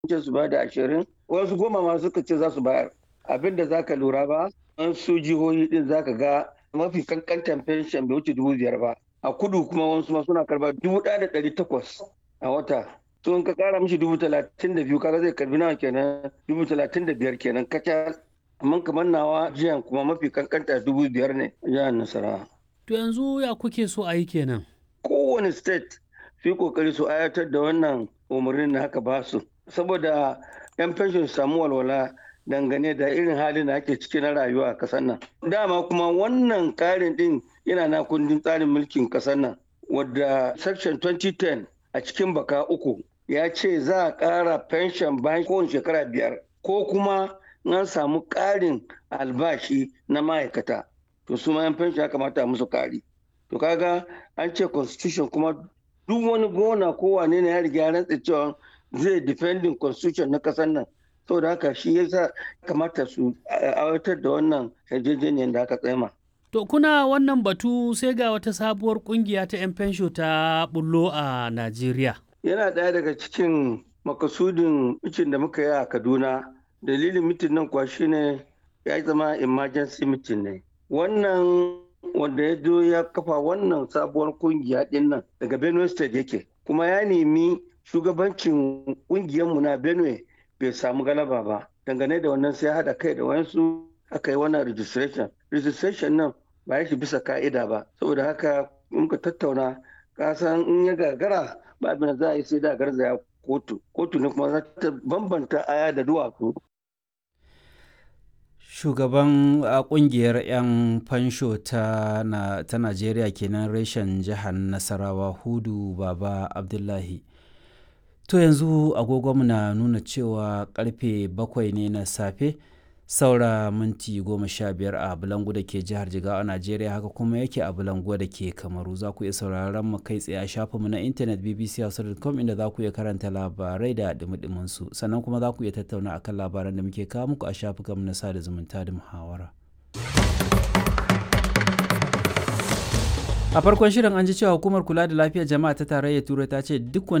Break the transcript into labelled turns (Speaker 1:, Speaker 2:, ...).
Speaker 1: ce su ba da ashirin wasu goma ma suka ce za su bayar abin da zaka lura ba an su jihohi din zaka ga mafi kankantan fenshen bai wuce dubu biyar ba a kudu kuma wasu ma suna karba dubu ɗaya da ɗari takwas a wata to in ka kara mishi dubu talatin da biyu kaga zai karbi nawa kenan dubu talatin da biyar kenan kacal amma kamar nawa jiyan kuma mafi kankanta dubu biyar ne jihar nasarawa.
Speaker 2: To yanzu ya kuke so a yi kenan?
Speaker 1: Kowane state su kokari su ayatar da wannan umarnin da haka ba su saboda yan fenshin samu walwala dangane da irin halin da ake ciki na rayuwa a kasar nan. Dama kuma wannan karin din yana na kundin tsarin mulkin kasar nan wadda section 2010 a cikin baka uku ya ce za a ƙara fenshin bayan kowane shekara biyar ko kuma an samu ƙarin albashi na ma'aikata to su ma yan fenshi ya kamata musu ƙari to kaga an ce constitution kuma duk wani gona ko wane ne ya riga ya rantsa cewa zai defending constitution na ƙasar nan saboda haka shi yasa kamata su aiwatar da wannan yarjejeniyar da aka tsema.
Speaker 2: To kuna wannan batu sai ga wata sabuwar kungiya ta 'yan fensho ta bullo a Najeriya.
Speaker 1: Yana ɗaya daga cikin makasudin mitin da muka yi a Kaduna dalilin mitin nan kuwa shine ya zama emergency mitin ne wannan wanda ya zo ya kafa wannan sabuwar kungiya din nan daga benue state yake kuma ya nemi shugabancin kungiyarmu na benue bai samu galaba ba dangane da wannan sai haɗa kai da wayansu aka yi wannan registration registration nan ba ya shi bisa ka'ida ba saboda haka muka tattauna kasan in ya gagara ba abin da za a yi sai da garzaya kotu kotu ne kuma za ta bambanta aya da duwatsu
Speaker 3: shugaban kungiyar 'yan fansho ta, na, ta najeriya kenan reshen jihar nasarawa hudu baba abdullahi to yanzu agogonmu na nuna cewa karfe bakwai ne na safe saura minti goma sha biyar a bulangu da ke jihar jigawa a najeriya haka kuma yake a bulangu da ke kamaru za ku iya sauraron mu kai tsaye a shafinmu na intanet bbc.com inda za ku iya karanta labarai da dumi su sannan kuma za ku iya tattauna akan labaran da muke kawo muku a shafukanmu na sada zumunta da muhawara a farkon shirin an ji cewa hukumar kula da lafiyar jama'a ta tarayyar turai ta ce duk